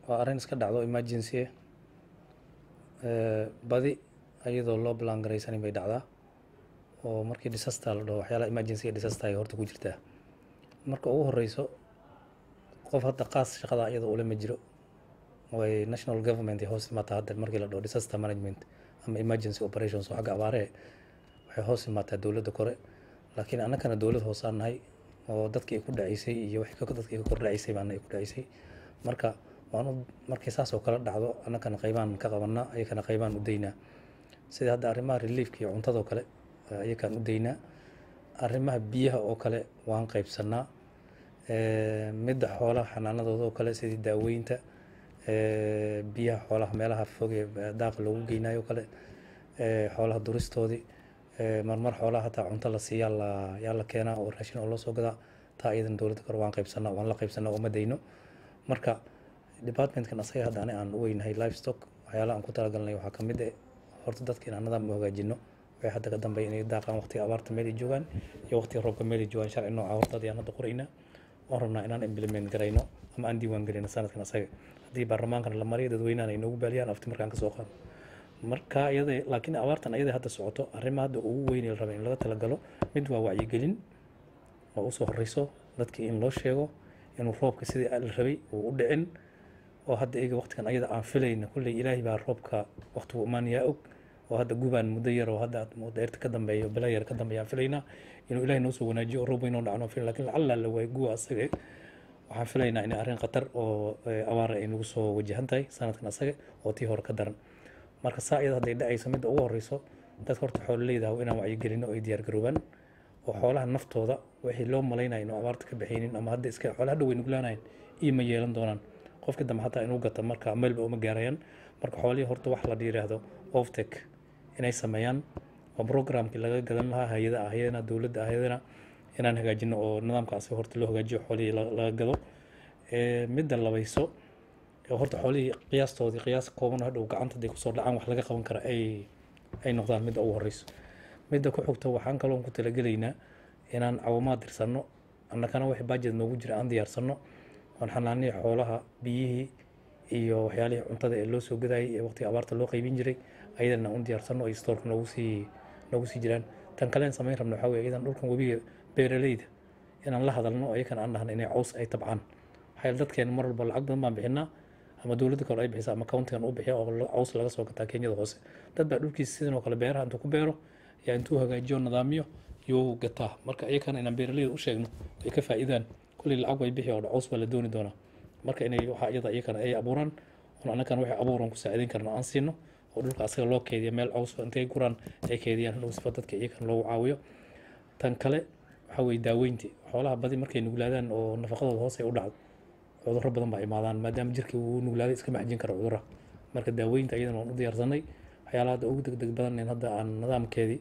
waa arrin iska dhacdo emergency ah badi iyadoo loo balaan garaysanin bay dhacdaa oo markii disaster la dhaho waxyaalaha emergency iyo disaster ay horta ku jirtaa marka ugu horeyso qof hadda qaas shaqada iyada ule ma jiro way national government ay hoos imaataa hadda markii la dhaho disaster management ama emergency operations oo xagga abaaree waxay hoos imaataa dowladda kore laakiin annagana dowlad hoosaan nahay oo dadkii ku dhaceysay iyo wixii ka- dadkii ka kor dhaceysay baana ay ku dhaceysay marka waan u markii saas oo kala dhacdo annagana qaybaan ka qabanaa ayakana qaybaan u daynaa sida hadda arrimaha reliefka iyo cuntadoo kale ayakaan u daynaa arrimaha biyaha oo kale waan qaybsanaa Eh, midda xoolaha xanaanadooda oo kale sidii daaweynta eh, biyaha xoolaha meelaha fog ee daaqa loogu geynayo oo kale eh, xoolaha duristoodii eh, marmar xoolaha hataa cunto la siiyaa la yaa la keenaa oo raashin oo loo soo gadaa taa iyadan dowladda kore waan qaybsanaa waan la qaybsanaa oo ma dayno marka departmentkan asaga hadda ani aan u weynahay livestock waxyaalaha aan ku talagalnay waxaa ka mid eh horta dadka inaan nidaam u hagaajino waxay hadda ka dambeeya inay daaqaan waqtiga abaarta meel ay joogaan iyo waqtiga roobka meel ay joogaan sharci nooca horta ayaan hadda qoraynaa waan rabnaa inaan implement garayno ama aan diiwaan gelino sanadkan asaga haddii baarlamaankana la mariyo dadweynahan ay noogu baaliyaan afti markaan kasoo qaado marka iyada laakiin abaartan iyada hadda socoto arrima hadda ugu weyn ee la raba in laga talagalo mid waa wacyigelin oo usoo horeyso dadkii in loo sheego inuu roobka sidii la rabay uu u dhicin oo hadda iyaga waqtigan ayada aan filayna kulley ilaahay baa roobka waqtigu imaanayaa og oo hadda gubaan muddo yar oo hadda deerta ka dambeeya bila yar ka dambeeya aan filaynaa inuu ilaahay noo soo wanaajiyo oo roob weyn oo dhacno filan laakiin lacalla la waay guwa asaga waxaan filaynaa in arrin khatar oo eh, abaar ay nagu soo wajahan tahay sanadkan asaga oo tii hore ka daran marka saa iyada hadday dhacayso midda ugu horeyso dadka horta xoololeyda ah waa inaan wacyigelino oo ay diyaar garoobaan oo xoolaha naftooda wixii loo malaynaya inuu abaarta ka baxaynin ama hadda iska xoolaha dhow way nuglaanayan iyo ma yeelan doonaan qofkii dambe hataa inuu gata marka meelba uma gaarayaan marka xoolihii horta wax la yiraahdo oftek inay sameeyaan oo programkii laga gadan lahaa hay-ada ah hay-adana dowladda ah hay-adana inaan hagaajino oo nidaamkaasi horta loo hagaajiyo xoolihii la- laga gado Eh, midda labayso ee horta xoolihii qiyaastoodii qiyaas kooban oo hadhow gacanta haday kusoo dhacaan wax laga qaban kara ay ay noqdaan midda ugu horeyso midda ku xigta waxaan kaloon ku talagelaynaa inaan cawamaad dirsanno annagana wixii budget noogu jira aan diyaarsano oon xanaanihii xoolaha biyihii iyo waxyaalihii cuntada ee loo soo gadayay ee waqtiga abaarta loo qaybin jiray ayadana aan u diyaarsano ay stoorka noogu sii noogu sii jiraan tan kalean samayn rabno waxaa weye iyadan dhulkan webiga beeraleyda inaan la hadalno oo iyakan aan dhahno inay caws ay tabcaan waxaa yeele dadkeena mar walba lacag badan baan bixinaa ama dowladda kale ay bixisa ama countigan uu bixiya oo la- caws laga soo gataa kenyada hoose dad baa dhulkiisa sidan oo kale beeraha intuu ku beero yaa intuu hagaajiyo nidaamiyo yuu gataa marka iyakana inaan beeraleyda u sheegno ay ka faa'iidaan kulley lacag way bixi oo caws baa la dooni doonaa marka inay waxaa iyada iyakana ay abuuraan oon annagana waxay abuuran ku saacidayn karna aan siino oo dhulka asaga loo keydiya meel caws intay guraan ay keydiyaan hadhow sifa dadka iyakana loogu caawiyo tan kale waxaa weye daaweynti xoolaha badi markay nuglaadaan oo nafaqadooda hoos ay u dhacdo cudurro badan baa imaadaan maadaama jirkii uu nuglaaday iska maxjin karo cudurra marka daaweynta iyadana waan u diyaarsanay waxyaalaha hadda ugu degdeg badan in hadda aan nidaamkeedii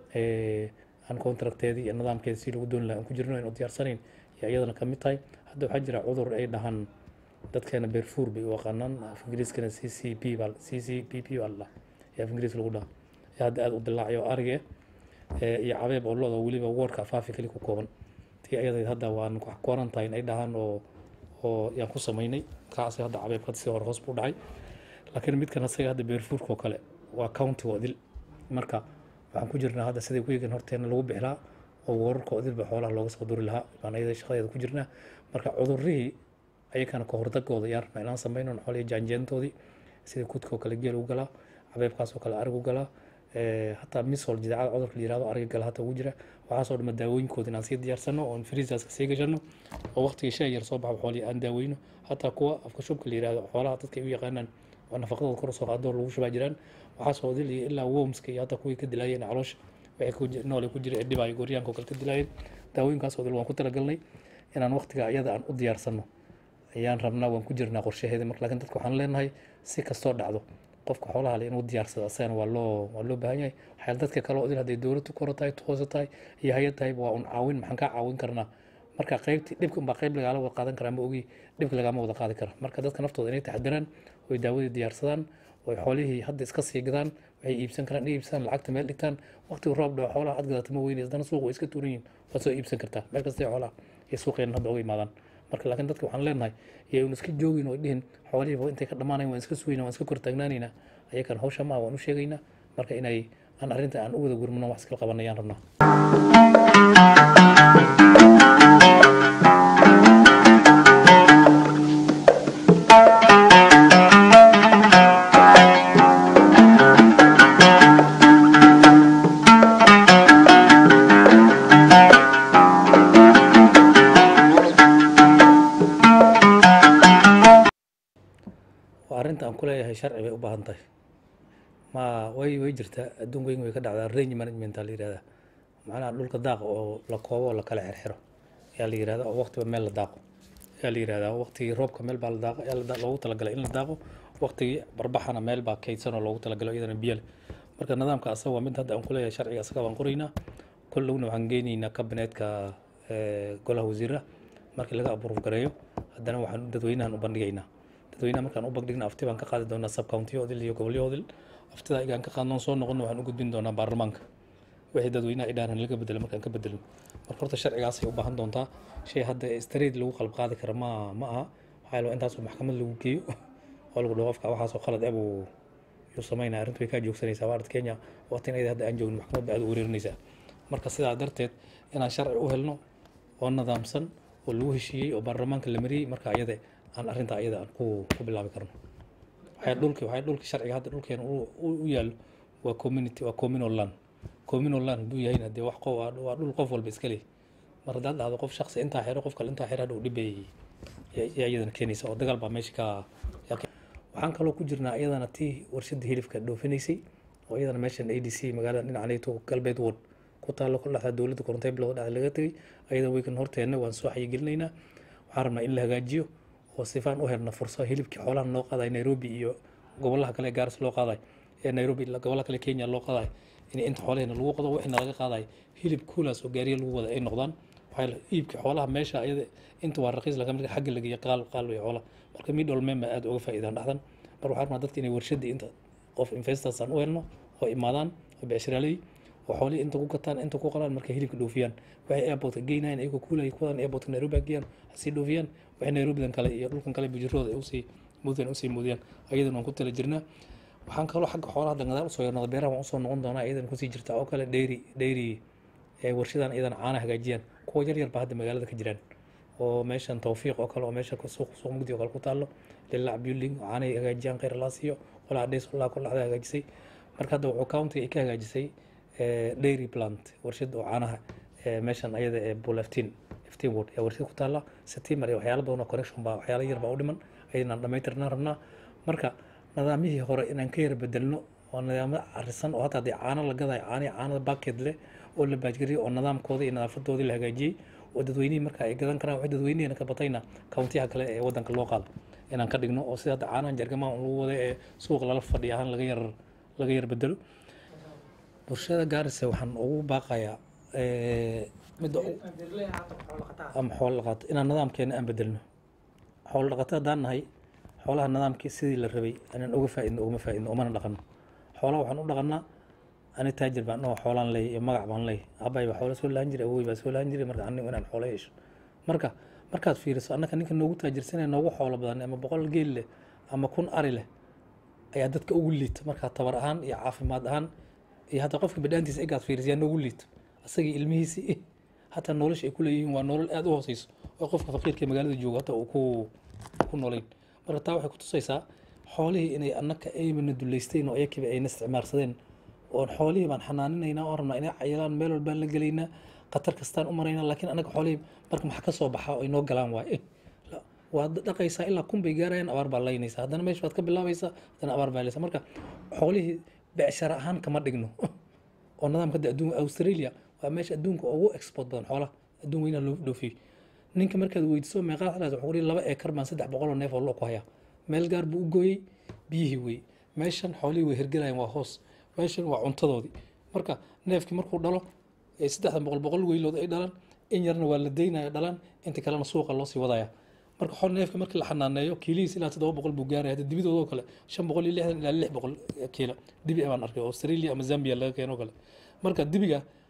eh, aan contracteedii iyo nidaamkeedii si lagu dooni lahaa aan ku jirno aan u diyaarsanayn yaa iyadana ka mid tahay hadda waxaa jira cudur ay dhahaan dadkeena beerfuur bay u yaqaanaan af ingiriiskana c c p baa c c p p baa la dhahaa ee af ingiriis lagu dhaha ee hadda aada u dilaacayo ariga eh, iyo cabeeb oo lo-da weliba woorka afaafi kali ku kooban tii ayada hadda waan quarantine ay dhahaan oo oo yaan ku samaynay kaasi hadda cabeebka si hore hoos buu dhacay laakiin midkan asaga hadda beerfuurka oo kale waa county odil marka waxaan ku jirnaa hadda sidai weegan horteena lagu bixilaa oo wararka odilba xoolaha looga soo duri lahaa baan ayada shaqadeeda ku jirnaa marka cudurrihii ayakana ka hordagooda yaan rabnaa inaan samayno xoolihii jaanjeentoodii sida kudka oo kale geel u galaa cabeebkaas oo kale arig u galaa Eh, hataa misol jidaacada cudurka la yirahdo ariga gala hata ugu jira waxaasoo dhama daawooyinkooda inaan sii diyaarsano oon friisaska sii gashano oo waqtiga shay yar soo baxa xoolihii aan daaweyno hataa kuwa afka shubka la yirahdo xoolaha dadka ay u yaqaanaan oo nafaqadooda kor soo qaadoo lagu shubaa jiraan waxaasoo odil iyo ilaa wormska iyo hataa kuwii ka dilaayeen caloosha waxay ku ji- noole ku jira ee dhibaayo gooryaanka oo kale ka dilaayeen daawooyinkaas odil waan ku talagalnay inaan waqtiga iyada aan u diyaarsano ayaan rabnaa waan ku jirnaa qorshaheeda marka laakiin dadka waxaan leenahay si kastoo dhacdo qofka xoolaha le inuu diyaarsado asagana waa loo waa loo baahan yahay waxyaal dadka kale oo idin hadday dowladdu koro tahay hoose tahay iyo hay-ad tahay waa un caawin maxaan kaa caawin karnaa marka qaybti dhibka unbaa qayb lagaala wada qaadan karaa ma ogi dhibka lagaama wada qaadi kara marka dadka naftooda inay taxadiraan oy daawadii diyaarsadaan oy xoolihii hadda iska sii gadaan waxay iibsan karaan inay iibsadaan lacagta meel dhigtaan waqtiga roob dhaco xoolaha aad gadata ma weyne haddana suuqa way iska tuuran yihin waad soo iibsan kartaa meel kastay xoolaha iyo suuqeena hadda uga imaadaan marka laakiin dadka waxaan leenahay yaynu iska joogin oo dhihin xoolihiiba intay ka dhammaanayn waan iska sugayna waan iska kor taagnaanaynaa ayakan hawsha maaha waan u sheegaynaa marka inay aan arrinta aan u wada gurmano wax iskala qabanayaan rabnaa waa arrinta aan ku leeyahay sharci bay u baahan tahay ma way way jirtaa adduunka weyn way ka dhacdaa range management aa la yihahdaa macnaha dhulka daaqa oo la koobo oo la kala xirxiro ayaa la yihahdaa oo waqtiba meel la daaqo ayaa la yihahdaa waqtigii roobka meel baa la daaqo ayaa la da- loogu talagalay in la daaqo waqtigii barbaxana meel baa kaydsan oo loogu talagalay iyadana biyo leh marka nidaamka asaga waa mid hadda aan ku leeyahay sharciga asaga baan qoraynaa kollowna waxaan geynaynaa kabineetka eh, golaha wasiiraha markii laga abuuruf gareeyo haddana waxaan dadweynahan u bandhigaynaa dadweynaha markaan u bandhigna afti baan ka qaadi doonaa subcountiyoodil iyo gobolyoodil aftida igaan ka qaadnoon soo noqon waxaan u gudbin doonaa baarlamaanka wixii dadweynaha ay dhaaraan laga bedelo markaan ka bedelno marka horta sharcigaasay u baahan doontaa shay hadda straight lagu qalab qaadi kara ma ma aha waxaa yaalo intaasoo maxkamad lagu geeyo oo lagu dhaho qofka waxaasoo khalad eh buu yuu samaynaya arrintu way kaa joogsanaysaa waa arad kenya waqtin ayada hadda aan joogin maxkamad ba aad u wareerinaysaa marka sidaa darteed inaan sharci u helno oo nidaamsan oo lagu heshiiyey oo baarlamaanka la mariyey marka ayada aan arrinta ayada aan ku ku bilaabi karno waxay dhulki waxay dhulki sharciga hadda dhulkeena u u- u yaallo waa community waa communal land communal land hadduu yahayna dee wax qof waa waa dhul qof walba iska leh mar haddaad dhahdo qof shakhsi intaa xiro qof kale intaa xiro hadhow dhib bay ya- yaa iyadana keenaysa oo dagaal baa meesha ka yaa ke- waxaan kaloo ku jirnaa iyadana tii warshada hilibka dhoofinaysay oo iyadana meeshan a d c magaalada dhinacanayto galbeed ward ku taallo ku dhexda dowladda korontay bilowda dhexda laga tegay ayada weykan horteenna waan soo xayigelinaynaa waxaan rabnaa in la hagaajiyo oo sifaan u helna fursad hilibkii xoolaha loo qaadayo nairobi iyo gobolaha kale ee gaaris loo qaadayo ee nairobi ila gobolaha kale kenya loo qaadayo in inta xoolaheena lagu qado wixina laga qaadayo hilib kuulaas oo gaariya lagu wada ay noqdaan waxaa la iibkii xoolaha meesha ayada inta waa raqiis laga marka xagga lageeyo qaal qaal way xoolaha marka midhol mema aad uga faa'iidaan dhexdan mar waxaan rabnaa dadka inay warshadii inta qof investors aan u helno oo imaadaan oo becsharaaley oo xoolihii inta ku gataan inta ku qalaan markay hilibka dhoofiyaan waxay airportka geynayaan iyagoo kuulaya kuwadan airportka nairobi ha geeyaan hasii dhoofiyaan waxay nairobidan kale iyo dhulkan kale bujirooda ay usii mudan usii muudiyaan ayadan waan ku tala jirnaa waxaan kaloo xagga xoolaha dangadaal usoo yarnada beeraha waan usoo noqon doonaa iyadan kusii jirta oo kale dairy dairy ee warshadan iyadan caana hagaajiyaan kuwa yar yar baa hadda magaalada ka jiraan oo meeshan tawfiiq oo kale oo meesha ku- suuq suuq mugdi oo kale ku taallo lilac building oo caanay hagaajiyaan khayr laa siiyo qolaa dhays qolaa kol dhexda hagaajisay marka hadda wuxuu countiga ay ka hagaajisay eh, dairy plant warshad oo caanaha eh, meeshan ayada ee bulaftin fifteen ward ee warshad ku taalla setimer iyo waxyaalo badan oo connection baa waxyaalo yar baa u dhiman ayadaan dhammaytirnaan rabnaa marka nidaamyihii hore inaan ka yara bedelno oo nidaamyo carisan oo hataa haddii caano la gadayo caani caanada backet leh oo la baajgariyey oo nidaamkoodii iyo nadaafadoodii la hagaajiyey oo dadweynihii marka ay gadan karaan waxay dadweynihiina ka batayna countiyaha kale ee wadanka loo qaado inaan ka dhigno oo sida hadda caanahan jargamaha lagu wada ee suuq lala fadhiya ahaan laga yar laga yar bedelo bulshada gaarisa waxaan ugu baaqayaa eh, midda u- ama xoolo dhaqato inaan nidaamkeena aan bedelno xoolo dhaqato haddaan nahay xoolaha nidaamkii sidii la rabay inaan uga faaidno ugama faaidno umana dhaqano xoolaha waxaan u dhaqanaa ani taajir baan oo xoolaan leey iyo magac baan leey aabbahay baa xoola soo lahan jiray awooy baa soo lahan jiray marka anigu inaan xoolo yeesho marka markaad fiiriso annaka ninka noogu taajirsanaya noogu xoolo badan ama boqol geel leh ama kun ari leh ayaa dadka ugu liita markaa tabar ahaan iyo caafimaad ahaan iyo hataa qofka bidhaantiisa egaad fiiriso yaa noogu liito asagii ilmihiisii hataa nolosha ay ku leeyihiin waa nolol aad u hooseyso oo qofka faqiirka ee magaalada jooga hata uu ku ku noolayn marka taa waxay ku tusaysaa xoolihii inay annaka aymana duleysteen oo iyakiiba ayna isticmaarsadeen oon xoolihii baan xanaaninaynaa oo rabnaa inay cayilaan meel walbaan la gelaynaa khatar kastaan u maraynaa laakiin annaga xoolihii marka maxaa ka soo baxaa oo inoo galaan waaye La- waad dhaqaysaa ilaa kun bay gaarayaan abaar baa laynaysaa haddana meesha baad ka bilaabaysaa haddana abaar baa laysaa marka xoolihii becshara ahaan kama dhigno oo nidaamka hadda adduunka australia waa meesha adduunka ugu export badan xoolaha adduun weynaha loo dhoofiyey ninka markaad weydiiso meeqaa xalaad wuxuu kuhi laba eekar baan saddex boqol oo neef oo loo ku hayaa meel gaar buu u gooyey biyihii wey meeshan xoolihii way hergelayaan waa hoos meeshan waa cuntadoodii marka neefkii markuu dhalo ee saddexdan boqol boqol weylood ay dhalaan in yarna waa la daynaya dhalaan inta kalena suuqa loo sii wadaya marka xool neefka markii la xanaaneeyo kiilihiis ilaa toddoba boqol buu gaaraya hadda dibidoodoo kale shan boqol iyo lixdan ilaa lix boqol kiilo dibi baan arkay australia ama zambia laga keeno kale marka dibiga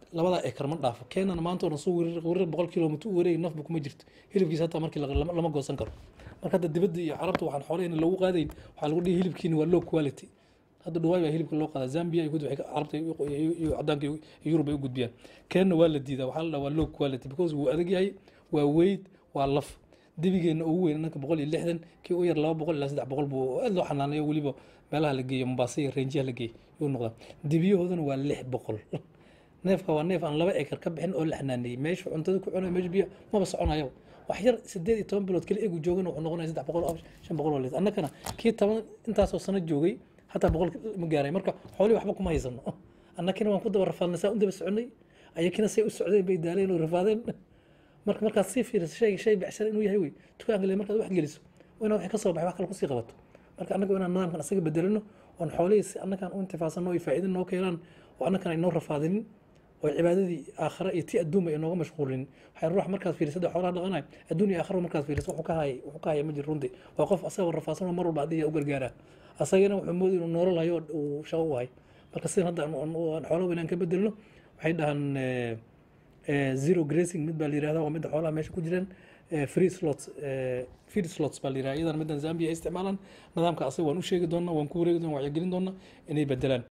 labadaa ekar ma dhaafo keenana maanta oo dhan soo weerar weerar boqol kilomitr u wareegay nafba kuma jirto hilibkiisa hataa markii la- lama lama goosan karo marka hadda dibadda iyo carabta waxaan xoolahayna lagu qaadayn waxaa lagu dhihi hilibkiina waa low quality hadda dhawaay baa hilibka loo qaadaa zambia iyo waxay ka- carabta iyo iyo- iyo cadaanka iyo iyo yurub ay u gudbiyaan keenna waa la diidaa waxaa la dhahaa waa low quality because wuu adag yahay waa weyd waa laf dibigeena ugu weyn nanka boqol iyo lixdan kii u yar laba boqol ilaa saddex boqol buu aad loo xanaaneeyo weliba meelaha la geeyo mombasa iyo reenjiyaha la geeyo yuu noqdaa dibiyahoodana waa lix boqol neefka waa neef aan laba ekar ka bixin oo la xanaaneeyey meesha cuntada ku cunayo meesha biyo maba soconayo wax yar sideed iyo toban bilood keli egu joogana wuxuu noqonaya saddex boqol oo shan boqol oo litir annakana kii toban intaasoo sano joogay hataa boqol ma gaaray marka xoolihii waxba kuma haysano annakina waan ku daba rafaadnay saa u daba soconay ayakina say u socdeen bay daaleen oo rafaadeen marka markaad sii fiiriso shay shay becshara inuu yahay wey dukaanka le markaad wax geliso waa inaad wax ka soo baxay wax kale kusii qabato marka annaga waa inaan nidaamkan asaga bedelino oon xoolihii si annagaan u intifaacsanno ay faa'iido noo keenaan oo annagan ay noo rafaadinin oo cibaadadii aakhira iyo tii adduunba ay nooga mashquulin waxay ruux markaad fiiriso hadda xoolaha dhaqanayo adduun iyo aakhira markaad fiiriso wuxuu ka hayay wuxuu ka haya ma jiro runtii waa qof asagoo rafaadsan oo mar walba haddii u gargaara asagana wuxuu moodi inuu noolol hayo oo uu shaqo u hay marka sidan hadda aan aan xoolo weynaan ka bedelno waxay dhahaan eh, eh, zero grazing mid baa la yirahdaa waa midda xoolaha meesha ku jiraan eh, free slots eh, feed slots baa la yirahdaa iyadana middan zambia ay isticmaalaan nidaamka asaga waan u sheegi doonaa waan ku wareegi doonaa wacyigelin doonaa inay bedelaan